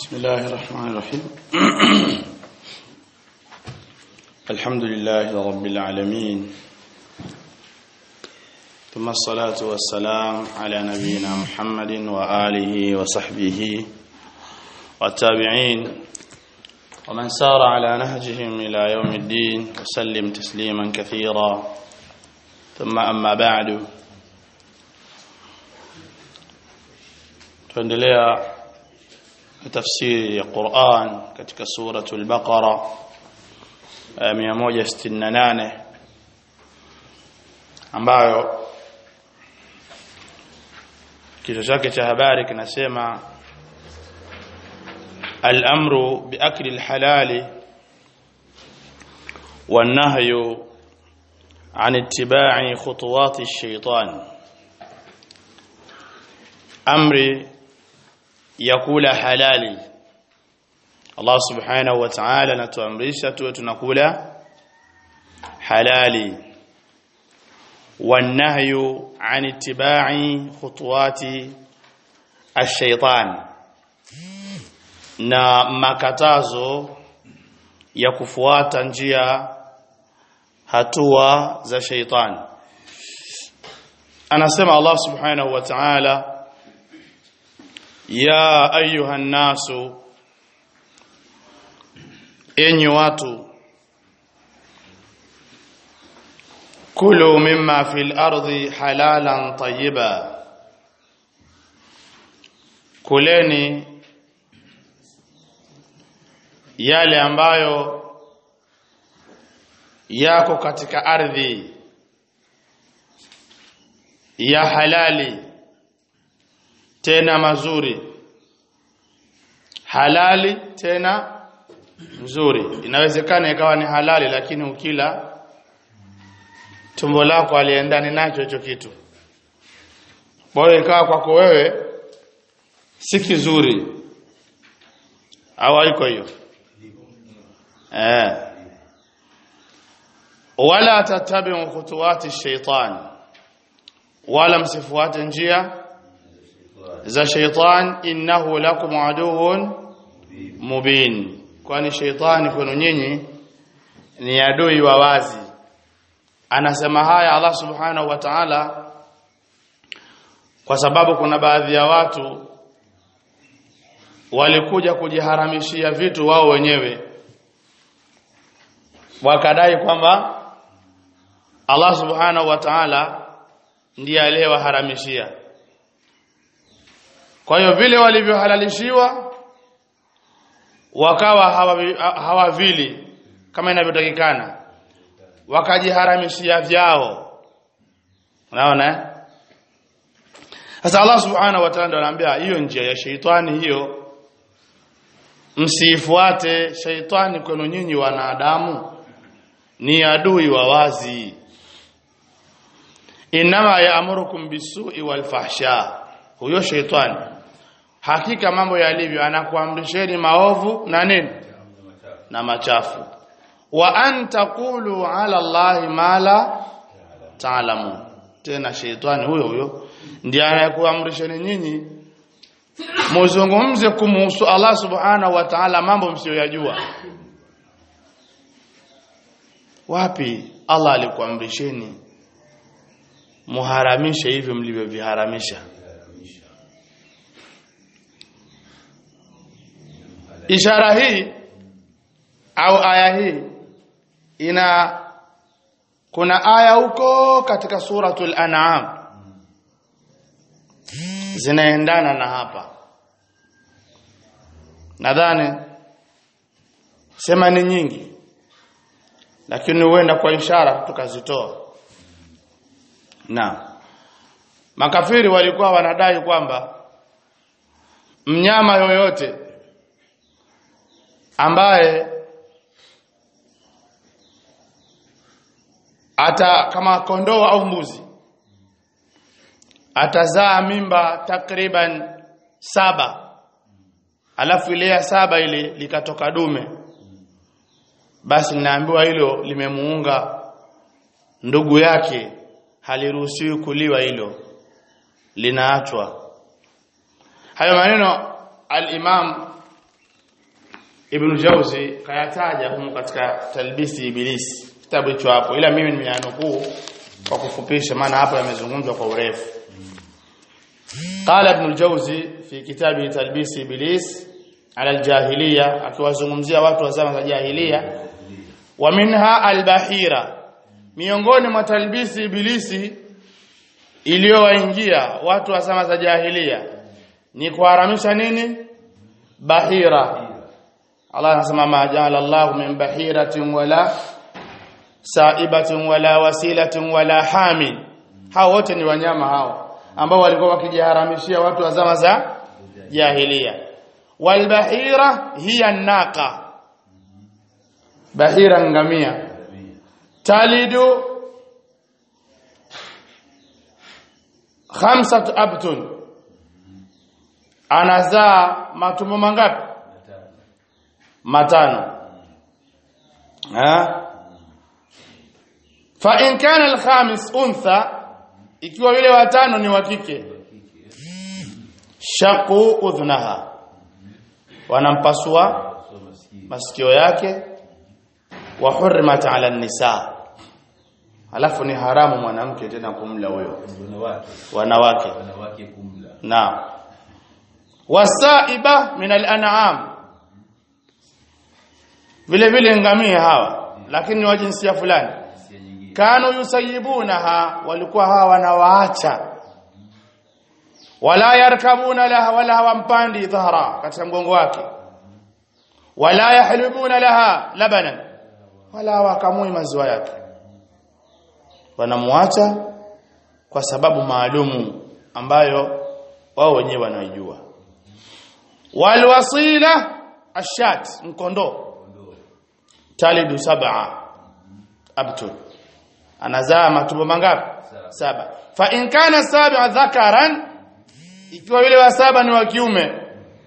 بسم الله الرحمن الرحيم الحمد لله رب العالمين ثم الصلاة والسلام على نبينا محمد وآله وصحبه والتابعين ومن سار على نهجهم إلى يوم الدين وسلم تسليما كثيرا ثم أما بعد tuendelea tafsiri ya Qur'an katika suratul Baqara aya 168 ambayo kichwa chake cha habari kinasema al-amru biakli al-halali wan-nahyu عن اتباع خطوات الشيطان امر yakula halali Allah subhanahu wa ta'ala anatuamrisha tuwe tunakula halali wanahyu an ittiba'i khutuwati ash-shaytan na makatazo ya kufuata njia hatua za shaytan anasema Allah subhanahu wa ta'ala ya ayuha nasu enyi watu kulu mimma fil ardi halalan tayyiba kuleni yale ambayo yako katika ardhi ya halali tena mazuri halali tena nzuri inawezekana ikawa ni halali lakini ukila tumbo lako aliendani nacho hicho kitu bora ikawa kwako wewe si kizuri au haiko hiyo eh wala tatabi'u khutuwati shaitan wala msifuate njia za shaitan innahu lakum aduwwun mubin kwani shaitani kwenu nyinyi ni adui wa wazi anasema haya Allah subhanahu wa ta'ala kwa sababu kuna baadhi ya watu walikuja kujiharamishia vitu wao wenyewe wakadai kwamba Allah subhanahu wa ta'ala ndiye aliyewaharamishia kwa hiyo vile walivyohalalishiwa wakawa hawavili hawa kama inavyotakikana wakajiharamishia vyao unaona sasa Allah subhanahu wa ta'ala anaambia hiyo njia ya sheitani hiyo msifuate sheitani kwenu nyinyi wanadamu ni adui wa wazi inama yaamurukum bisu'i wal fahsha huyo sheitani hakika mambo yalivyo anakuamrisheni maovu na nini na machafu wa an taqulu ala allahi ma la ta'lamun tena sheitani huyo huyo ndiye anayekuamrisheni nyinyi muzungumze kumhusu Allah subhanahu wa ta'ala mambo msiyoyajua wapi Allah alikuamrisheni muharamishe hivyo mlivyoviharamisha ishara hii au aya hii ina kuna aya huko katika suratul an'am zinaendana na hapa nadhani sema ni nyingi lakini huenda kwa ishara tukazitoa na makafiri walikuwa wanadai kwamba mnyama yoyote ambaye ata kama kondoo au mbuzi atazaa mimba takriban saba alafu ile ya saba ile likatoka dume basi ninaambiwa hilo limemuunga ndugu yake haliruhusiwi kuliwa hilo linaachwa hayo maneno al-Imam Ibn Jauzi kayataja humu katika Talbisi Ibilisi kitabu hicho hapo ila mimi nimeanukuu kwa kufupisha maana hapa yamezungumzwa kwa urefu قال ابن الجوزي في كتابه تلبيس ابليس على الجاهليه akiwazungumzia watu wa zama za jahiliya wa minha albahira miongoni mwa talbisi ibilisi iliyowaingia watu wa zama za jahiliya ni kuharamisha nini bahira Allah anasema ma ja'ala Allahu min bahiratin wala saibatin wala wasilatin wala hamil hao wote ni wanyama hao ambao walikuwa wakijiharamishia watu wa zama za jahiliya walbahira hiya naqa bahira ngamia talidu khamsat abtun anazaa matumbo mangapi matano ha fa in kana al-khamis untha ikiwa yule watano ni wa kike shaqu udhnaha wanampasua masikio yake wa hurrimat ala nisa alafu ni haramu mwanamke tena kumla huyo wanawake wanawake kumla na wasaiba min al-an'am vile vile ngamia hawa lakini ni wa jinsia fulani sia nyingine kanu yusayibunaha walikuwa hawa wanawaacha wala yarkabuna laha wala hawampandi dhahra katika mgongo wake wala yahlibuna laha labanan wala wakamui maziwa yake wanamwacha kwa sababu maalumu ambayo wao wenyewe wanaijua walwasila ashat mkondoo talidu sab'a abtun anazaa matumbo mangapi saba fa in kana sab'a dhakaran ikiwa yule wa saba ni wa kiume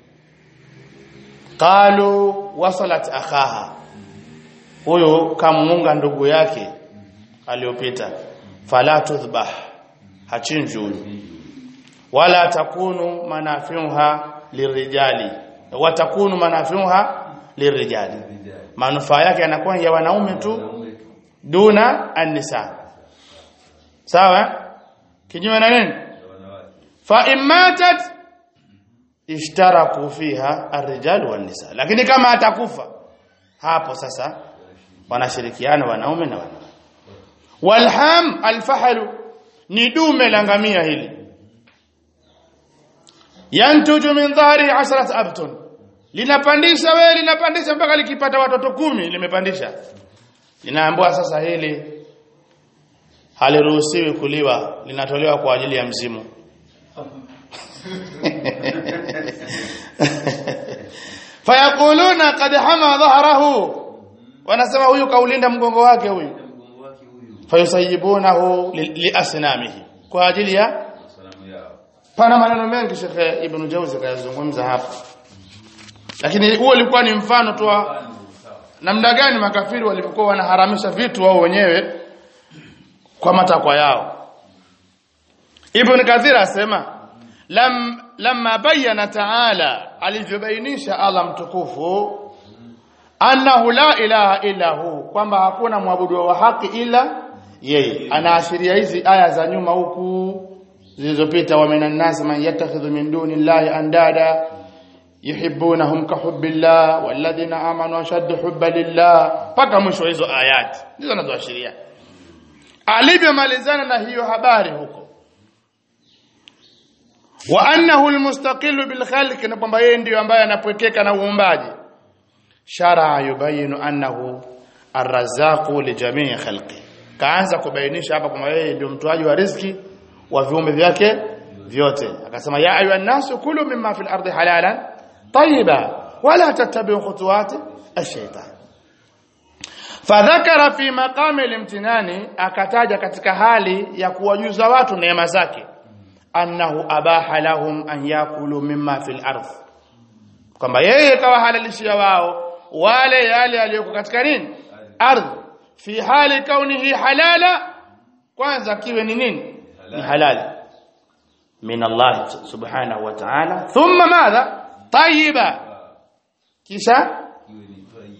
qalu wasalat akhaha huyo kamunga ndugu yake aliyopita fala tudhbah hachinjwi huyo wala takunu manafiuha lirijali watakunu manafiuha lirijali manufaa yake yanakuwa ya wanaume tu wanaume tu duna an-nisa sawa kinyume na nini na wanawake fa immatat ishtaraku fiha ar-rijal wan-nisa lakini kama atakufa hapo sasa wanashirikiana wanaume na wanawake walham alfahalu ni dume la ngamia hili yantuju min dhahri asharat abtun linapandisha wewe linapandisha mpaka likipata watoto kumi limepandisha linaambiwa sasa hili haliruhusiwi kuliwa linatolewa kwa ajili ya mzimu fayaquluna qad hama dhahrahu wanasema huyu kaulinda mgongo wake huyu mgongo wake huyu fayusayibunahu li- liasnamihi kwa ajili ya salamu yao pana maneno mengi Sheikh Ibn Jauzi kayazungumza hapa lakini huo ulikuwa ni mfano tu wa Mfano, sawa namna gani makafiri walivyokuwa wanaharamisha vitu wao wenyewe kwa matakwa yao Ibn Kathir asema lam lamma bayyana ta'ala alivyobainisha Allah mtukufu annahu la ilaha illa hu kwamba hakuna mwabudu wa haki ila yeye anaashiria hizi aya za nyuma huku zilizopita wa minan nas man yattakhidhu min duni llahi andada yuhibbunahum ka hubbillah walladhina amanu ashaddu hubba lillah paka mwisho wa hizo ayati ndizo anazoashiria alivyomalizana na hiyo habari huko wa annahu almustaqilu bil khalq na kwamba yeye ndiyo ambaye anapwekeka na uumbaji shara yubayinu annahu arrazzaqu li jamii khalqi kaanza kubainisha hapa kwamba yeye ndio mtoaji wa riziki wa viumbe vyake vyote akasema ya ayuha nasu kulu mimma fil ardi halalan tayyiba wala tattabi'u khutuwati ash-shaytan fadhakara fi maqami al-imtinani akataja katika hali ya kuwajuza watu neema zake annahu abaha lahum an yakulu mimma fil ardh kwamba yeye kawahalalishia wao wale yale yaliyoko katika nini ardhi fi hali kaunihi halala kwanza kiwe ni nini ni halali min Allah subhanahu wa ta'ala thumma madha tayyiba kisha iwe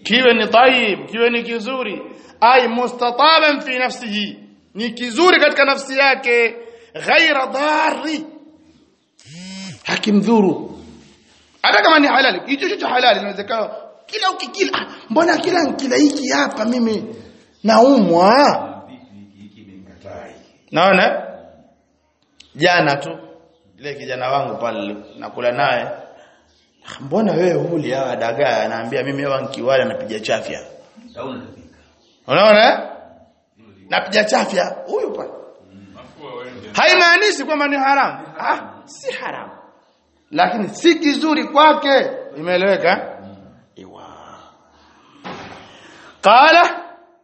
kiwe ni tayyib kiwe ni kizuri ay mustataban fi nafsihi ni kizuri katika nafsi yake ghaira dhari hakimdhuru hata kama ni halali hicho hicho halali inawezekana kila ukikila ah, mbona kila nkila hiki hapa mimi naumwa naona jana tu ile kijana wangu pale nakula naye "Ah, mbona wewe huli hawa dagaa anaambia mimi hawa nkiwala napiga chafya Tauna tapika. unaona eh? napiga chafya huyu pale haimaanishi kwamba ni haramu ah si haramu lakini si kizuri kwake imeeleweka iwa qala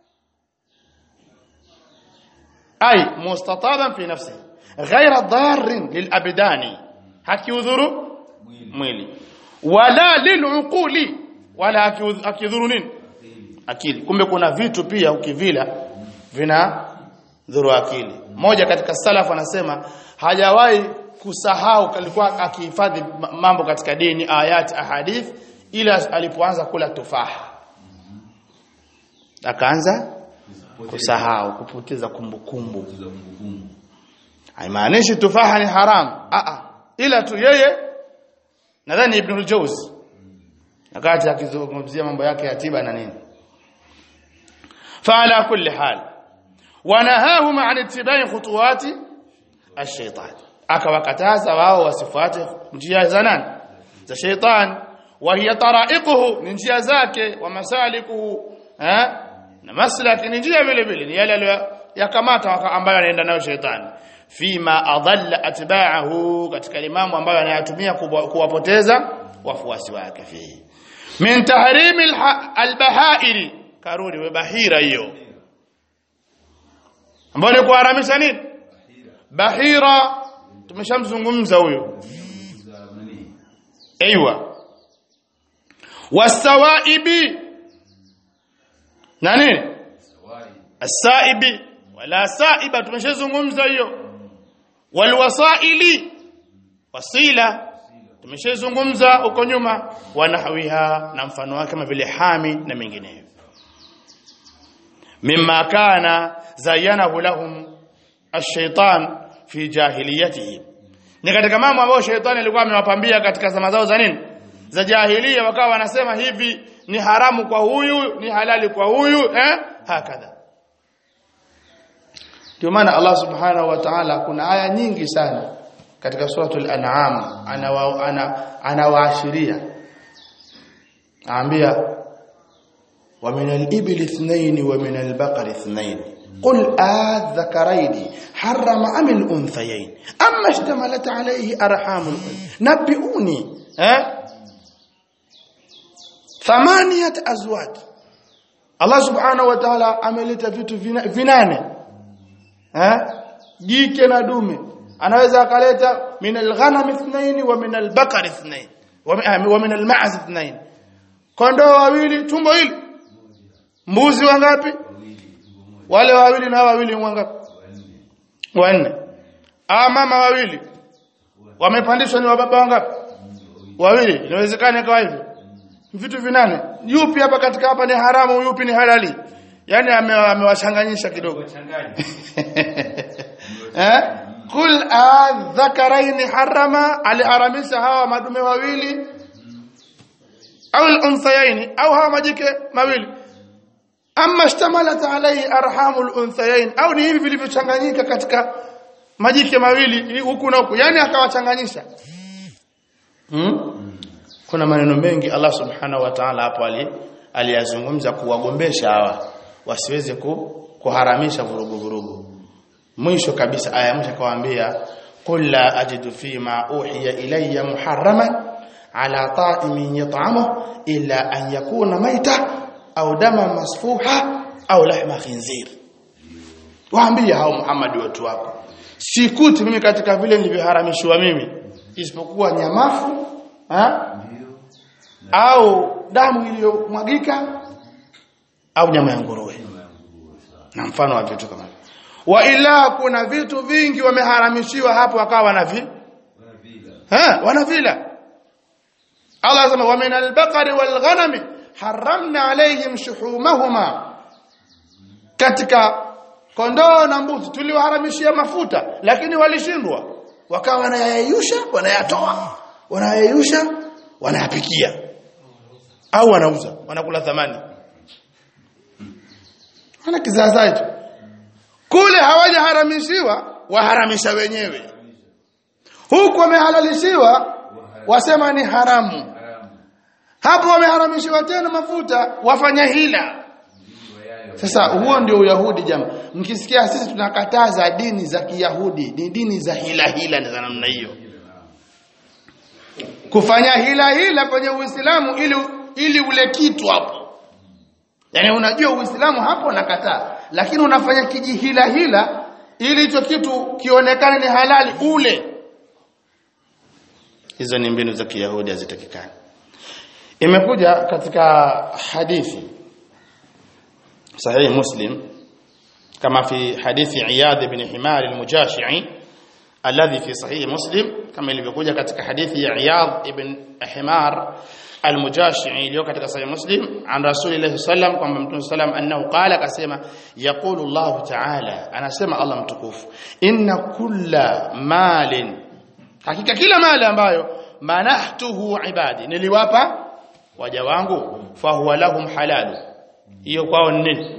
ay mustataban fi nafsihi ghayra darrin lilabdani hakiudhuru mwili wala liluquli wala hakiudh- hakidhuru nini akili kumbe kuna vitu pia ukivila vina dhuru akili moja katika salaf anasema hajawahi kusahau alikuwa akihifadhi ma- mambo katika dini ayat ahadith ila alipoanza kula tufaha akaanza kusahau kupoteza kumbukumbu Kuza kumbukumbu. haimaanishi tufaha ni haram a a ila tu yeye nadhani ibn al-jawzi wakati akizungumzia mambo yake ya tiba na nini فعلى كل حال ونهاهم عن اتباع خطوات الشيطان akawakataza wao wasifuate njia za nani za sheitan wa hiya taraiquhu ni njia zake wa masalikuhu eh na maslaki ni njia vile vile ni yale aliyoyakamata waka- ambayo anaenda nayo sheitani fima adalla atba'ahu katika limamu ambayo anayatumia kuwa- kuwapoteza wafuasi wake fihi min tahrimi alha- albahairi karudi we bahira hiyo ambayo ni kuharamisha nini bahira tumeshamzungumza huyo Kuza nani? ايوه والسوائب na nini Sawai. السائب ولا سائبه tumeshazungumza hiyo walwasaili wasila tumeshazungumza huko nyuma wanahwiha na mfano wake kama vile hami na mengineyo mimma kana zayyanahu lahum ash-shaytan fi jahiliyatihim ni katika mambo ambayo shetani alikuwa amewapambia katika zama zao za nini za jahilia wakawa wanasema hivi ni haramu kwa huyu ni halali kwa huyu eh hakadha ndio maana Allah subhanahu wa ta'ala kuna aya nyingi sana katika suratul an'am anawa ana anawaashiria aambia wa min al-ibli ithnayn wa min al-baqari ithnayn قل آذكرين حرم أم الأنثيين أما اشتملت عليه أرحام الأنثى نبئوني ها ثمانية أزواج الله سبحانه وتعالى ameleta vitu vina- vinane eh jike na dume anaweza akaleta min alghanam ithnain wa min albaqar ithnain wa mi- ah, wa min alma'z ithnain kondoo wawili tumbo hili mbuzi wangapi wale wawili na hawa wawili wangapi wanne ah mama wawili wamepandishwa ni wababa wangapi wawili inawezekana ikawa hivyo vitu vinane yupi hapa katika hapa ni haramu yupi ni halali yani ame- amewachanganyisha kidogo Changanya. eh kul adhakaraini harama aliharamisha hawa madume wawili au al-unthayaini au hawa majike mawili amma ishtamalat alayhi arhamul unthayain au ni hivi vilivyochanganyika katika majike mawili huku na huku yani akawachanganyisha hmm? kuna maneno mengi Allah subhanahu wa ta'ala hapo ali aliyazungumza kuwagombesha hawa wasiweze ku, kuharamisha vurugu vurugu mwisho kabisa aya mwisho akawaambia qul la ajidu fima uhiya ilayya muharraman ala ta'imin yat'amuhu illa an yakuna maita au dama masfuha au lahma khinzir waambie hao Muhammad watu wako sikuti mimi katika vile nilivyoharamishwa mimi isipokuwa nyamafu ha? au damu iliyomwagika au nyama ya nguruwe na mfano wa vitu kama hivyo. wa ila kuna vitu vingi wameharamishiwa hapo wakawa wanavi Wanavila. ha wanavila Allah anasema wa min al-baqari wal ghanami haramna alaihim shuhumahuma katika kondoo na mbuzi tuliwaharamishia mafuta lakini walishindwa wakawa wanayayusha wanayatoa wanayayusha wanayapikia au wanauza wanakula thamani wana kizaazaa hicho kule hawajaharamishiwa waharamisha wenyewe huku wamehalalishiwa wasema ni haramu haramu hapo wameharamishiwa tena mafuta wafanya hila sasa huo ndio uyahudi jamaa mkisikia sisi tunakataza dini za kiyahudi ni dini za hila hila za namna hiyo kufanya hila hila kwenye uislamu ili ili ule kitu hapo yani unajua uislamu hapo nakataa lakini unafanya kijihila hila ili hicho kitu kionekane ni halali ule hizo ni mbinu za kiyahudi hazitakikani imekuja katika hadithi صحيح مسلم كما في حديث عياض بن حمار المجاشعي الذي في صحيح مسلم كما ilivyokuja katika hadithi ya Iyad ibn Himar al-Mujashi'i iliyo katika sahih Muslim an Rasulillah sallam kwamba Mtume sallam annahu qala akasema yaqulu Allah ta'ala anasema Allah mtukufu inna kulla malin hakika kila mali ambayo manahtuhu ibadi niliwapa waja wangu fahuwa lahum halalu hiyo kwao ni nini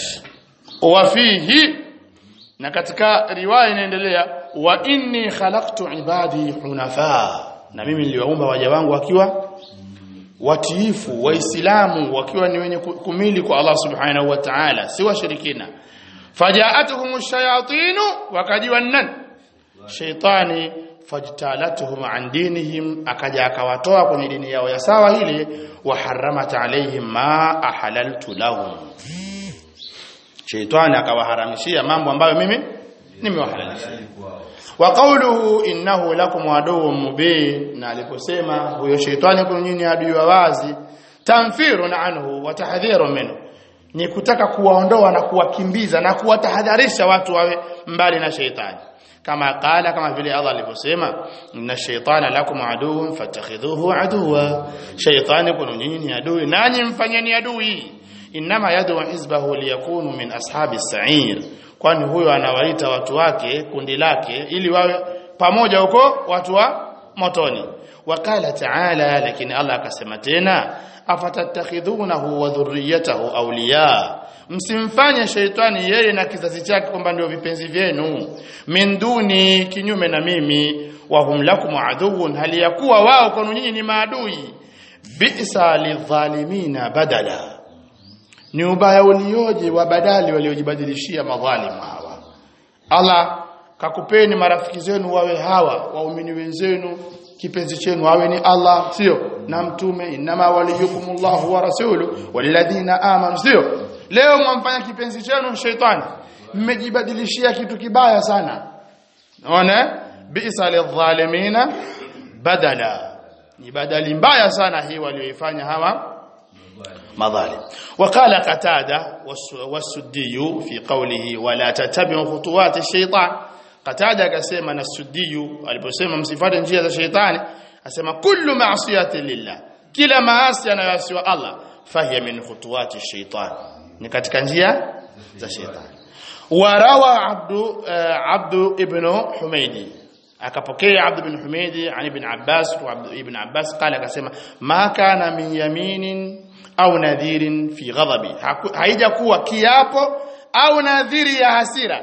wafihi na katika riwaya inaendelea wa inni khalaqtu ibadi hunafa na mimi niliwaumba waja wangu wakiwa watiifu waislamu wakiwa ni wenye kumili kwa Allah subhanahu wa ta'ala si washirikina fajaatuhum shayatinu wakajiwa nan shaytani fajtalatuhum an dinihim akaja akawatoa kwenye dini yao ya sawa ile wa haramat alaihim ma ahalaltu lahum shaytani akawaharamishia mambo ambayo mimi nimewahalalishia wa qawluhu innahu lakum aduwwun mubin na aliposema huyo shaytani kwa nyinyi adui wa wazi tamfirun anhu wa tahdhirun minhu ni kutaka kuwaondoa na kuwakimbiza na kuwatahadharisha watu wawe mbali na shaytani kama qala kama vile Allah alivyosema inna shaytana lakum aduwwun fattakhidhuhu aduwa shaytani kuna nyinyi ni adui nanyi mfanyeni adui inma yad'u hizbahu liyakunu min ashabi sa'ir kwani huyo anawaita watu wake kundi lake ili wawe pamoja huko watu wa motoni wakala ta'ala lakini Allah akasema tena afatattakhidhunahu wa dhurriyyatahu awliya msimfanye sheitani yeye na kizazi chake kwamba ndio vipenzi vyenu min duni kinyume na mimi wa hum lakum aduwwun hali yakuwa wao kwenu nyinyi ni maadui bi'sa lidhalimina badala ni ubaya ulioje wa badali waliojibadilishia madhalimu hawa Allah kakupeni marafiki zenu wawe hawa waumini wenzenu kipenzi chenu awe ni Allah sio na mtume inama waliyukumullahu wa rasulu walladhina amanu sio leo mwamfanya kipenzi chenu shetani mmejibadilishia kitu kibaya sana unaona bi'sa lidhalimina badala ni badali mbaya sana hii walioifanya hawa madhalim وقال قتاده والسدي في قوله ولا تتبعوا خطوات الشيطان قتاده akasema na sudiyu aliposema msifate njia za sheitani asema kullu ma'siyati lillah kila maasi anayoasiwa Allah fahiya min khutuwati shaitan ni katika njia za sheitani warawa abdu abdu ibn humaydi akapokea abdu ibn humaydi an ibn abbas wa abdu ibn abbas qala akasema ma kana min yaminin au nadhirin fi ghadabi haijakuwa kiapo au nadhiri ya hasira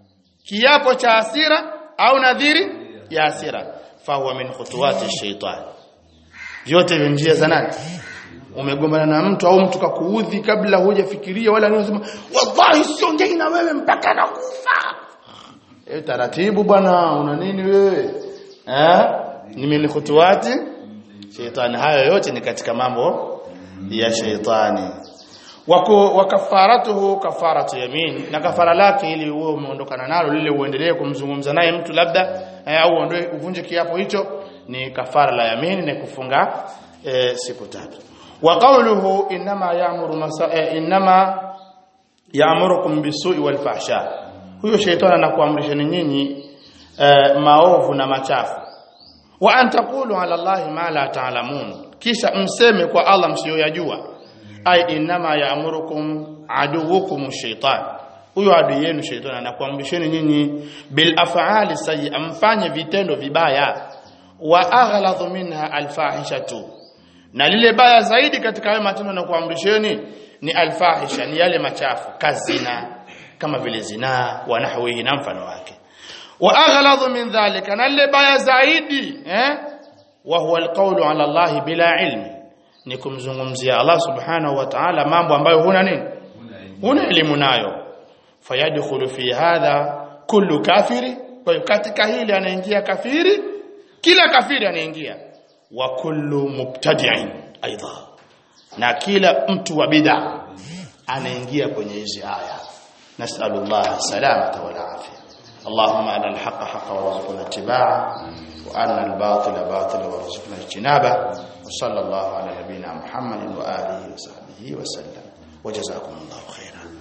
kiapo cha hasira au nadhiri ya hasira fahuwa min khutuwati shaitan vyote vya njia za nani umegombana na mtu au mtu kakuudhi kabla hujafikiria wala unasema wallahi siongei na wewe mpaka nakufa eh taratibu bwana una nini wewe eh ni min khutuwati shaitan hayo yote ni katika mambo ya shaitani wako wakafaratuhu kafaratu yamin na kafara lake ili uwe umeondokana nalo lile uendelee kumzungumza naye mtu labda eh, au uondoe uvunje kiapo hicho ni kafara la yamin na kufunga eh, siku tatu wa qawluhu inma ya'muru masa eh, inma ya'murukum bisu'i wal fahsha huyo shaitani anakuamrisheni nyinyi eh, maovu na machafu wa an taqulu ala allahi ma la ta'lamun kisha mseme kwa Allah msiyoyajua ay inma ya'murukum aduwukum shaitan huyo adui yenu shaitani anakuamrisheni nyinyi bil af'ali sayyi amfanye vitendo vibaya wa aghladhu minha alfahishatu na lile baya zaidi katika hayo matendo na kuamrisheni ni alfahisha ni yale machafu kazina kama vile zinaa wa nahwihi na mfano wake wa aghladhu min dhalika na lile baya zaidi eh wa huwa alqawlu ala Allah bila ilmi ni kumzungumzia Allah subhanahu wa ta'ala mambo ambayo huna nini huna elimu nayo fayadkhulu fi hadha kullu kafiri kwa hiyo katika hili anaingia kafiri kila kafiri anaingia wa kullu mubtadi'in aidha na kila mtu wa bid'a anaingia kwenye hizi aya nasallallahu salamata wal afia اللهم أن الحق حقا وارزقنا اتباعه وأن الباطل باطلا وارزقنا اجتنابه وصلى الله على نبينا محمد وآله وصحبه وسلم وجزاكم الله خيرا